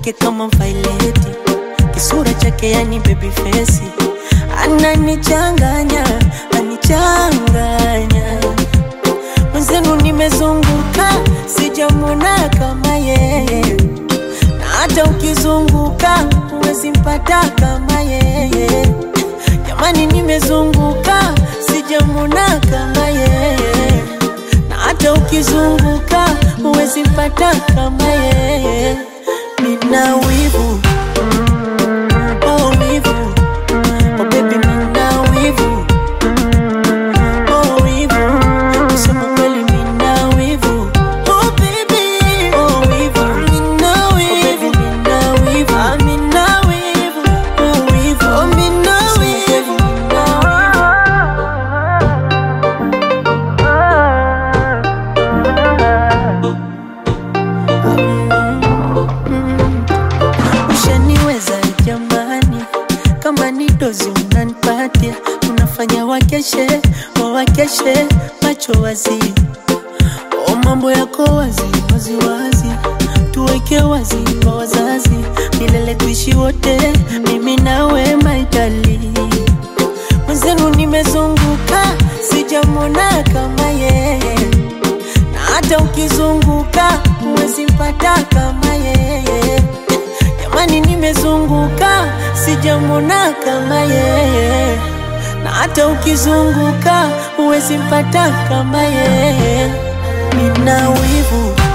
yake kama vaileti, kisura chake yani baby face, ananichanganya anichanganya. Mwenzenu nimezunguka, sijamwona kama yeye, na hata ukizunguka huwezi mpata kama yeye. Jamani, nimezunguka, sijamwona kama yeye, na hata ukizunguka huwezi mpata kama yeye. Nina wivu oh, wivu oh, baby, nina wivu oh, wivu kusema kweli, nina wivu oh, baby oh, wivu nina wivu nina wivu ah, nina wivu oh, wivu oh, nina wivu Ushaniweza jamani, kama ni dozi unanipatia, unafanya wakeshe wawakeshe macho wazi. O, mambo yako wazi wazi wazi, tuweke wazi kwa wazazi, milele tuishi wote, mimi nawe maitali. Mwenzenu nimezunguka, sijamwona kama yeye, na hata ukizunguka huwezi mpata kama yeye. Jamani, nimezunguka sijamwona kama yeye, na hata ukizunguka huwezi mpata kama yeye. Nina wivu